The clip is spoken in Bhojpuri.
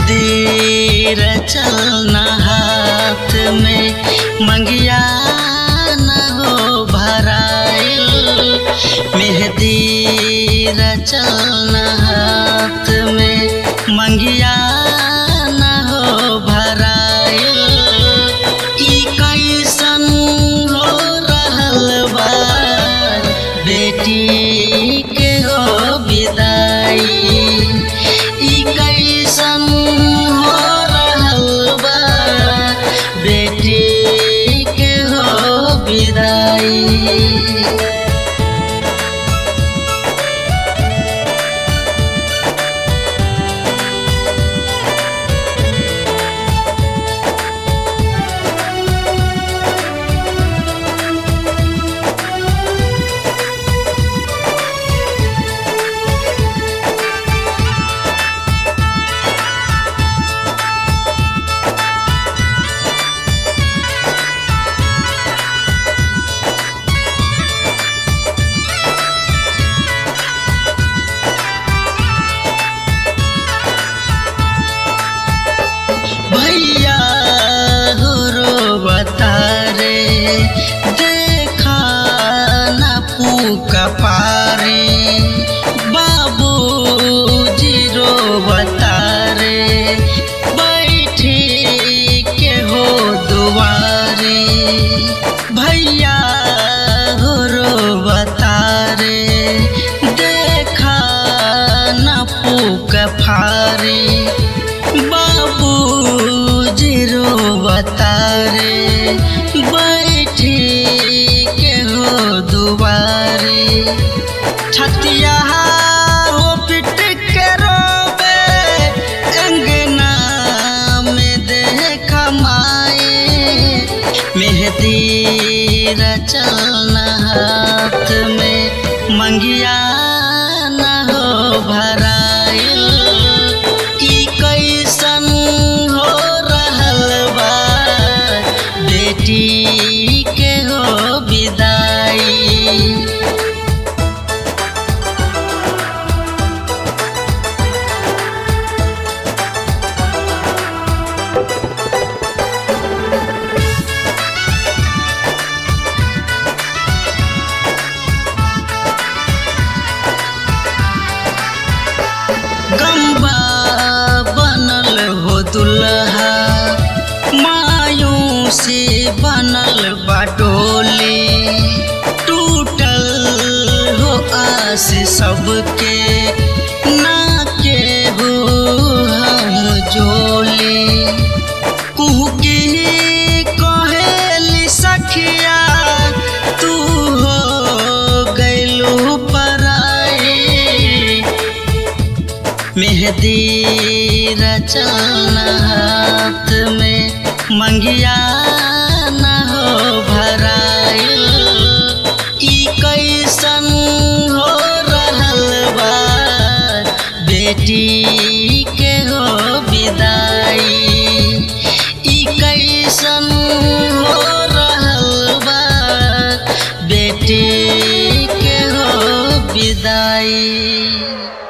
मेहंदी रचलना हाथ में मंगिया न हो भराइल मेहंदी रचलना हाथ में मंगिया न हो भराइल ई कैसन हो रहल बा बेटी के हो विदाई ई कैसन हो रहल बा बेटी के हो विदाई भैया हो रो बतारे देखा न पूका पारे बाबू जीरो बतारे बैठे के हो दुआरे भैया हो रो बतारे देखा न पूक फारे बाबू जीरो बतारे बैठे के हो दुबारे छतिया हो पिट के रोबे अंगना में देख माए मेहंदी रचलना हाथ में मंगिया न हो भराइल ई कैसन हो रहल बा बेटी के हो विदाई गम्बा बनल हो दुल्हा मायूं से बनल बाटोले टूटल हो आस सबके ना के हो हम जोले कुहकी कहेली सखिया तू हो गैलू पराई मेहंदी रचलना हाथ में मंगिया न हो भराइल ई कैसन हो रहल बा बेटी के हो विदाई ई कैसन हो रहल बा बेटी के हो विदाई